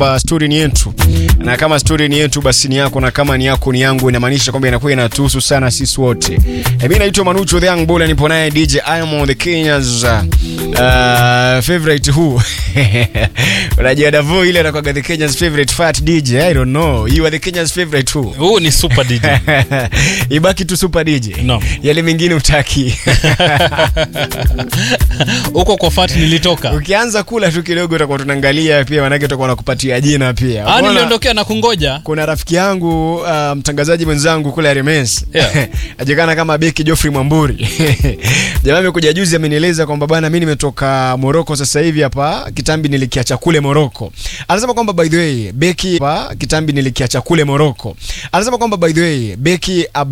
kwamba story ni yetu, na kama story ni yetu basi ni yako, na kama ni yako ni yangu, inamaanisha kwamba inakuwa inatuhusu sana sisi wote. E, mimi naitwa Manucho the Young Bull, nipo naye DJ Imo the Kenya's uh, favorite who unajua Davo ile anakuwa the Kenya's favorite fat DJ. I don't know, you are the Kenya's favorite who huu ni super DJ ibaki tu super DJ No. yale mengine utaki huko kwa fat nilitoka ukianza kula tu kidogo utakuwa tunaangalia pia, manake utakuwa nakupatia jina pia. ah, Umeona? niliondokea na kungoja kuna rafiki yangu uh, mtangazaji mwenzangu kule Remes Yeah. ajulikana kama Beki Geoffrey Mwamburi jamaa amekuja juzi amenieleza kwamba bwana, mimi nimetoka Morocco sasa hivi hapa kitambi nilikiacha kule Morocco. Anasema kwamba by the way Beki hapa kitambi nilikiacha kule Morocco. Anasema kwamba by the way Beki